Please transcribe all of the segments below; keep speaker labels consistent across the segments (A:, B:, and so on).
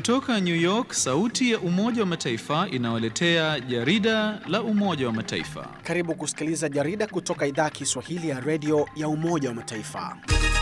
A: Kutoka New York, sauti ya Umoja wa Mataifa inawaletea jarida la Umoja wa Mataifa.
B: Karibu kusikiliza jarida kutoka idhaa ya Kiswahili ya redio ya Umoja wa Mataifa.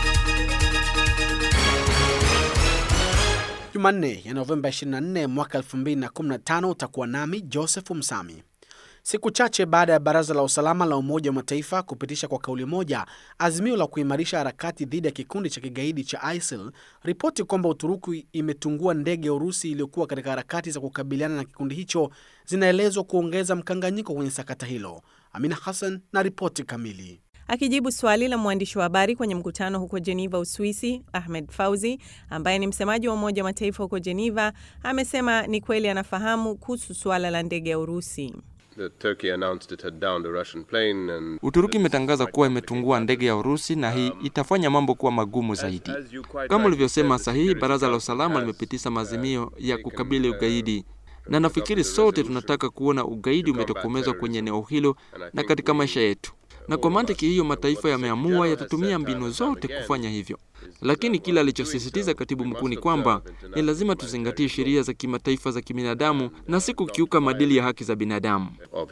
B: Jumanne ya Novemba 24 mwaka 2015 utakuwa nami Joseph Msami. Siku chache baada ya Baraza la Usalama la Umoja wa Mataifa kupitisha kwa kauli moja azimio la kuimarisha harakati dhidi ya kikundi cha kigaidi cha ISIL, ripoti kwamba Uturuki imetungua ndege ya Urusi iliyokuwa katika harakati za kukabiliana na kikundi hicho zinaelezwa kuongeza mkanganyiko kwenye sakata hilo. Amina Hassan na ripoti kamili.
C: Akijibu swali la mwandishi wa habari kwenye mkutano huko Jeneva, Uswisi, Ahmed Fauzi ambaye ni msemaji wa Umoja wa Mataifa huko Jeneva amesema ni kweli anafahamu kuhusu suala la ndege ya Urusi.
D: Uturuki imetangaza kuwa imetungua ndege ya Urusi na hii itafanya mambo kuwa magumu zaidi. Kama ulivyosema sahihi, Baraza la Usalama limepitisha maazimio ya kukabili ugaidi, na nafikiri sote tunataka kuona ugaidi umetokomezwa kwenye eneo hilo na katika maisha yetu na kwa mantiki hiyo mataifa yameamua yatatumia mbinu zote kufanya hivyo, lakini kile alichosisitiza katibu mkuu ni kwamba ni lazima tuzingatie sheria za kimataifa za kibinadamu na si kukiuka maadili ya haki za binadamu.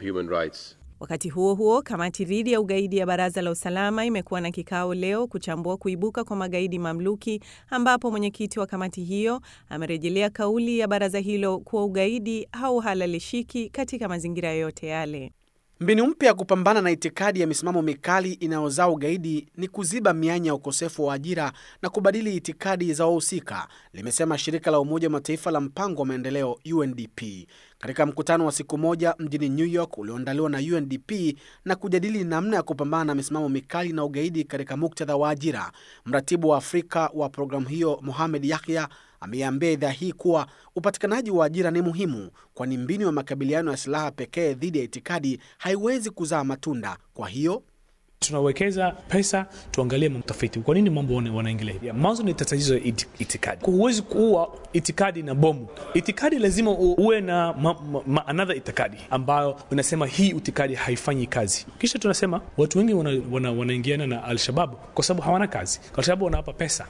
C: Wakati huo huo, kamati dhidi ya ugaidi ya Baraza la Usalama imekuwa na kikao leo kuchambua kuibuka kwa magaidi mamluki, ambapo mwenyekiti wa kamati hiyo amerejelea kauli ya baraza hilo kuwa ugaidi hauhalalishiki katika mazingira yoyote yale.
B: Mbinu mpya ya kupambana na itikadi ya misimamo mikali inayozaa ugaidi ni kuziba mianya ya ukosefu wa ajira na kubadili itikadi za wahusika, limesema shirika la Umoja wa Mataifa la mpango wa maendeleo UNDP katika mkutano wa siku moja mjini New York ulioandaliwa na UNDP na kujadili namna ya kupambana na misimamo mikali na ugaidi katika muktadha wa ajira. Mratibu wa Afrika wa programu hiyo Mohamed Yahya ameiambia idhaa hii kuwa upatikanaji wa ajira ni muhimu, kwani mbinu ya makabiliano ya silaha pekee dhidi ya itikadi haiwezi kuzaa matunda. Kwa hiyo
E: tunawekeza pesa, tuangalie mtafiti, kwa nini mambo wanaingilia. Mwanzo ni tatizo ya itikadi. Huwezi kuua itikadi na bomu. Itikadi lazima uwe na ma, ma, ma, another itikadi ambayo unasema hii itikadi haifanyi kazi, kisha tunasema watu wengi wanaingiana wana, wana na Alshabab kwa sababu hawana kazi, kwa sababu wanawapa pesa.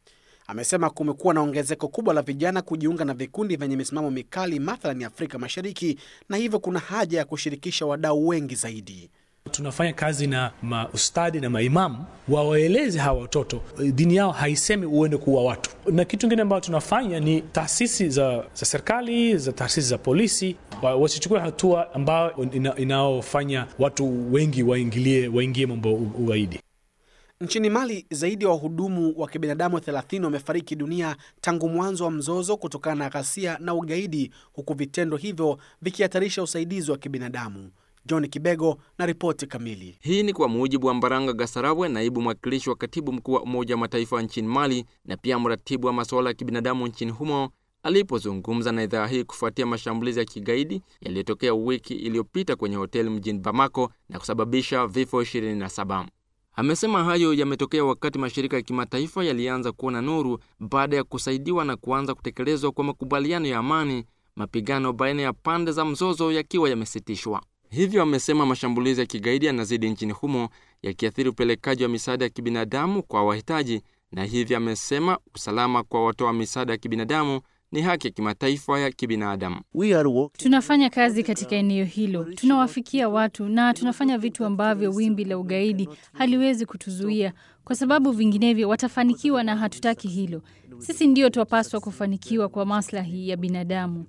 B: Amesema kumekuwa na ongezeko kubwa la vijana kujiunga na vikundi vyenye misimamo mikali mathalani Afrika Mashariki, na hivyo kuna haja ya kushirikisha wadau wengi zaidi.
E: Tunafanya kazi na maustadi na maimamu wawaeleze hawa watoto dini yao haisemi uende kuua watu, na kitu kingine ambayo tunafanya ni taasisi za, za serikali za taasisi za polisi wasichukue hatua ambayo inaofanya watu wengi waingilie waingie mambo ugaidi.
B: Nchini Mali, zaidi ya wa wahudumu wa kibinadamu 30 wamefariki dunia tangu mwanzo wa mzozo kutokana na ghasia na ugaidi, huku vitendo hivyo vikihatarisha usaidizi wa kibinadamu. John Kibego na ripoti kamili.
D: Hii ni kwa mujibu wa Mbaranga Gasarawe, naibu mwakilishi wa katibu mkuu wa Umoja wa Mataifa nchini Mali na pia mratibu wa masuala ya kibinadamu nchini humo alipozungumza na idhaa hii kufuatia mashambulizi ya kigaidi yaliyotokea wiki iliyopita kwenye hoteli mjini Bamako na kusababisha vifo 27. Amesema hayo yametokea wakati mashirika ya kimataifa yalianza kuona nuru baada ya kusaidiwa na kuanza kutekelezwa kwa makubaliano ya amani, mapigano baina ya pande za mzozo yakiwa yamesitishwa. Hivyo amesema mashambulizi ya kigaidi yanazidi nchini humo yakiathiri upelekaji wa misaada ya kibinadamu kwa wahitaji, na hivyo amesema usalama kwa watoa misaada ya kibinadamu ni haki ya kimataifa ya kibinadamu.
F: Tunafanya kazi katika eneo hilo, tunawafikia watu na tunafanya vitu ambavyo wimbi la ugaidi haliwezi kutuzuia, kwa sababu vinginevyo watafanikiwa, na hatutaki hilo. Sisi ndio twapaswa kufanikiwa kwa maslahi ya binadamu.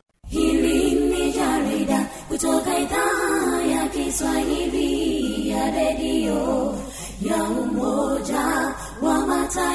G: Hili ni jarida kutoka idhaa ya Kiswahili ya redio ya Umoja wa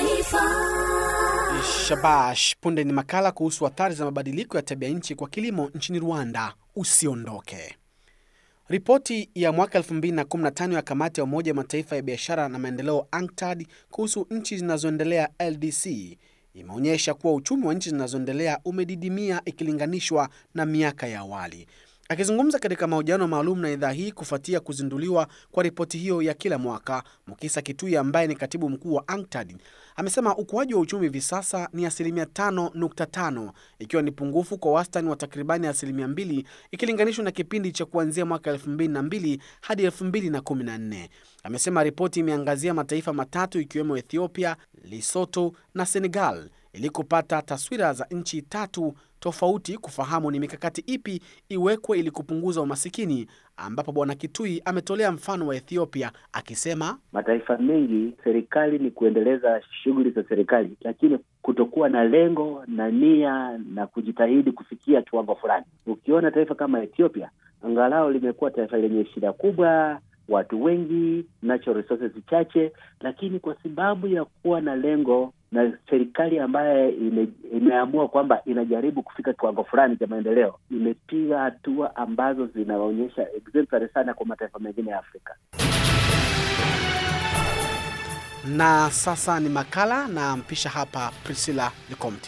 G: Mataifa.
B: Shabash, punde ni makala kuhusu athari za mabadiliko ya tabia nchi kwa kilimo nchini Rwanda. Usiondoke. Ripoti ya mwaka 2015 ya kamati ya Umoja wa Mataifa ya biashara na maendeleo UNCTAD kuhusu nchi zinazoendelea LDC imeonyesha kuwa uchumi wa nchi zinazoendelea umedidimia ikilinganishwa na miaka ya awali. Akizungumza katika mahojiano maalum na idhaa hii kufuatia kuzinduliwa kwa ripoti hiyo ya kila mwaka, Mukisa Kitui ambaye ni katibu mkuu wa UNCTAD amesema ukuaji wa uchumi hivi sasa ni asilimia 5.5 ikiwa ni pungufu kwa wastani wa takribani asilimia 2 ikilinganishwa na kipindi cha kuanzia mwaka 2002 hadi 2014. Amesema ripoti imeangazia mataifa matatu ikiwemo Ethiopia, Lesotho na Senegal ili kupata taswira za nchi tatu tofauti, kufahamu ni mikakati ipi iwekwe ili kupunguza umasikini, ambapo Bwana Kitui ametolea mfano wa Ethiopia akisema
H: mataifa mengi serikali ni kuendeleza shughuli za serikali, lakini kutokuwa na lengo na nia na kujitahidi kufikia kiwango fulani. Ukiona taifa kama Ethiopia, angalau limekuwa taifa lenye shida kubwa, watu wengi, natural resources chache, lakini kwa sababu ya kuwa na lengo na serikali ambaye ime, imeamua kwamba inajaribu kufika kiwango fulani cha maendeleo, imepiga hatua ambazo zinaonyesha exemplary sana kwa mataifa mengine ya Afrika.
B: na sasa ni makala na mpisha hapa Priscilla Likomti.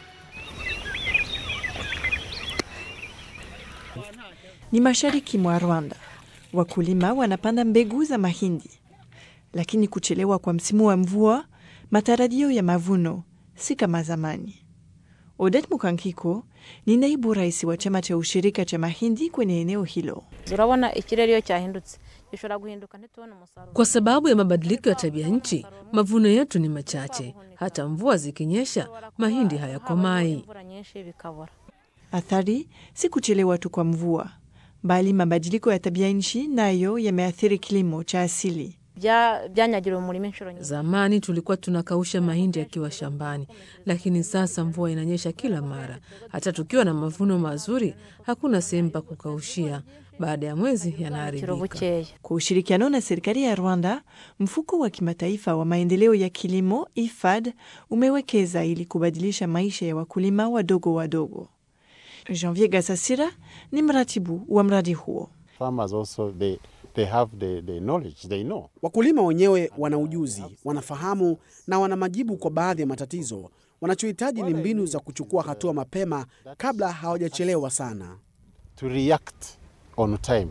I: Ni mashariki mwa Rwanda. Wakulima wanapanda mbegu za mahindi, lakini kuchelewa kwa msimu wa mvua, matarajio ya mavuno si kama zamani. Odet Mukankiko ni naibu rais wa chama cha ushirika cha mahindi kwenye eneo hilo.
J: urabona ikirere iyo cyahindutse gishobora guhinduka ntitubone umusaruro
K: Kwa sababu ya mabadiliko ya tabia nchi, mavuno yetu ni machache. Hata mvua zikinyesha, mahindi hayakomai.
J: imvura nyinshi bikabura
I: Athari si kuchelewa tu kwa mvua, bali mabadiliko ya tabia nchi nayo yameathiri kilimo cha asili.
J: Bya- byanyagiriwe umurima inshuro nyinshi
K: Zamani tulikuwa tunakausha mahindi yakiwa shambani, lakini sasa mvua inanyesha kila mara. Hata tukiwa na mavuno mazuri, hakuna sehemu pa kukaushia. Baada ya mwezi
J: kiro
K: yanaharibika.
J: bukeya
I: Kwa ushirikiano na serikali ya Rwanda, mfuko wa kimataifa wa maendeleo ya kilimo IFAD umewekeza ili kubadilisha maisha ya wakulima wadogo wadogo. Janvier Gasasira ni mratibu wa mradi huo.
L: farmers also they they have the, the knowledge they know
B: Wakulima wenyewe wana ujuzi, wanafahamu na wana majibu kwa baadhi ya matatizo. Wanachohitaji ni mbinu za kuchukua hatua mapema kabla hawajachelewa sana.
L: to react on time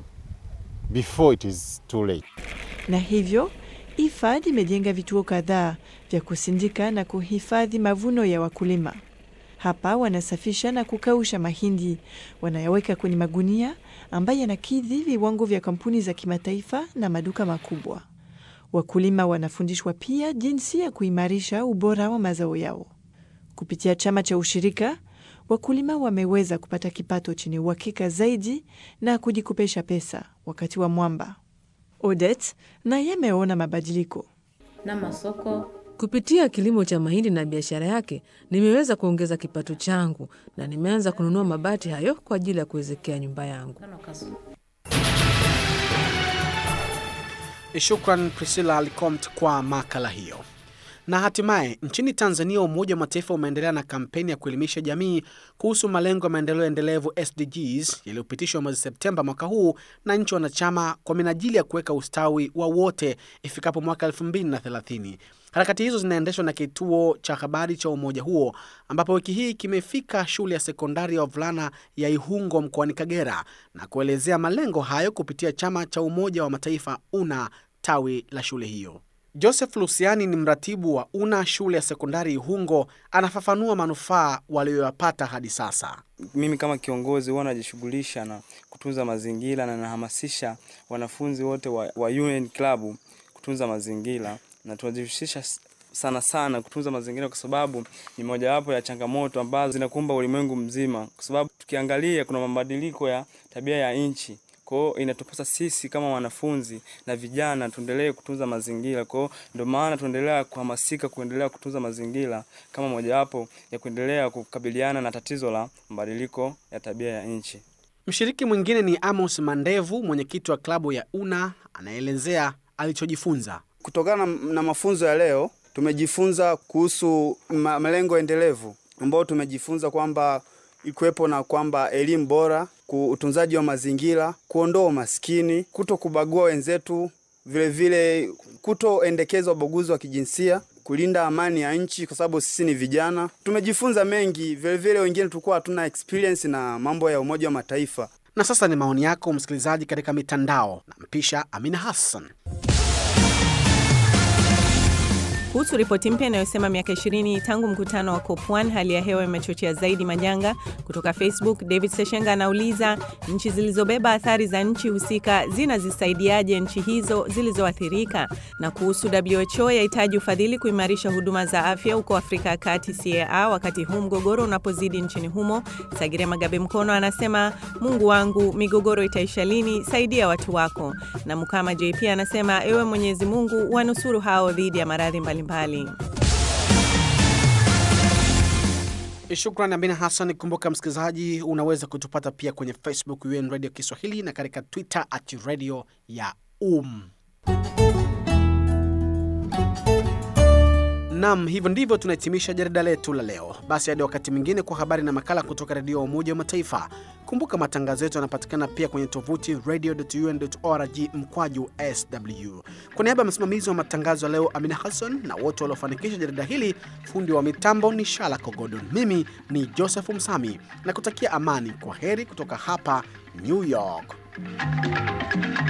L: before it is too late
I: Na hivyo IFAD imejenga vituo kadhaa vya kusindika na kuhifadhi mavuno ya wakulima. Hapa wanasafisha na kukausha mahindi, wanayaweka kwenye magunia ambayo yanakidhi viwango vya kampuni za kimataifa na maduka makubwa. Wakulima wanafundishwa pia jinsi ya kuimarisha ubora wa mazao yao. Kupitia chama cha ushirika, wakulima wameweza kupata kipato chenye uhakika zaidi na kujikopesha pesa wakati wa mwamba. Odet naye ameona mabadiliko.
J: n'amasoko
K: Kupitia kilimo cha mahindi na biashara yake, nimeweza kuongeza kipato changu na nimeanza kununua mabati hayo kwa ajili ya kuwezekea nyumba yangu.
J: kano kazu
B: Shukran Priscilla Licomt kwa makala hiyo. Na hatimaye nchini Tanzania, Umoja wa Mataifa umeendelea na kampeni ya kuelimisha jamii kuhusu malengo ya maendeleo endelevu SDGs yaliyopitishwa mwezi Septemba mwaka huu na nchi wanachama kwa minajili ya kuweka ustawi wa wote ifikapo mwaka 2030. Harakati hizo zinaendeshwa na kituo cha habari cha umoja huo ambapo wiki hii kimefika shule ya sekondari ya wavulana ya Ihungo mkoani Kagera na kuelezea malengo hayo kupitia chama cha Umoja wa Mataifa UNA tawi la shule hiyo. Joseph Lusiani ni mratibu wa UNA shule ya sekondari Ihungo, anafafanua manufaa walioyapata hadi sasa.
M: Mimi kama kiongozi huwa najishughulisha na kutunza mazingira na nahamasisha wanafunzi wote wa, wa UN Club kutunza mazingira na tunajihusisha s- sana sana kutunza mazingira kwa sababu ni mojawapo ya changamoto ambazo zinakumba ulimwengu mzima, kwa sababu tukiangalia kuna mabadiliko ya tabia ya nchi. Kwa hiyo inatupasa sisi kama wanafunzi na vijana tuendelee kutunza mazingira. Kwa hiyo ndio maana tuendelea kuhamasika kuendelea kutunza mazingira kama mojawapo ya kuendelea kukabiliana na tatizo la mabadiliko ya tabia ya nchi.
B: Mshiriki mwingine ni Amos Mandevu, mwenyekiti wa klabu ya UNA, anaelezea alichojifunza.
N: Kutokana na mafunzo ya leo tumejifunza kuhusu ma- malengo endelevu ambao tumejifunza kwamba ikiwepo na kwamba elimu bora, ku- utunzaji wa mazingira, kuondoa umaskini, kuto kubagua wenzetu, vile vile kutoendekeza ubaguzi wa kijinsia, kulinda amani ya nchi kwa sababu sisi ni vijana. Tumejifunza mengi, vile vile wengine tulikuwa hatuna experience na mambo ya Umoja wa Mataifa.
B: Na sasa ni maoni yako msikilizaji katika mitandao. Nampisha Amina Hassan.
C: Kuhusu ripoti mpya inayosema miaka 20 tangu mkutano wa COP1 hali ya hewa imechochea zaidi majanga, kutoka Facebook David Seshenga anauliza nchi zilizobeba athari za nchi husika zinazisaidiaje nchi hizo zilizoathirika? Na kuhusu WHO yahitaji ufadhili kuimarisha huduma za afya huko Afrika ya Kati CAA wakati huu mgogoro unapozidi nchini humo. Sagire Magabe Mkono anasema Mungu wangu, migogoro itaisha lini? Saidia watu wako. Na Mukama JP anasema ewe Mwenyezi Mungu, wanusuru hao dhidi ya maradhi mbalimbali.
B: Shukran Amina Hassan. Kumbuka msikilizaji, unaweza kutupata pia kwenye Facebook UN Radio Kiswahili na katika Twitter at radio ya um. Nam, hivyo ndivyo tunahitimisha jarida letu la leo. Basi hadi wakati mwingine kwa habari na makala kutoka redio ya Umoja wa Mataifa. Kumbuka matangazo yetu yanapatikana pia kwenye tovuti radio.un.org mkwaju sw. Kwa niaba ya msimamizi wa matangazo ya leo Amina Hassan na wote waliofanikisha jarida hili, fundi wa mitambo ni Shala Kogodon, mimi ni Joseph Msami na kutakia amani. Kwa heri kutoka hapa New York.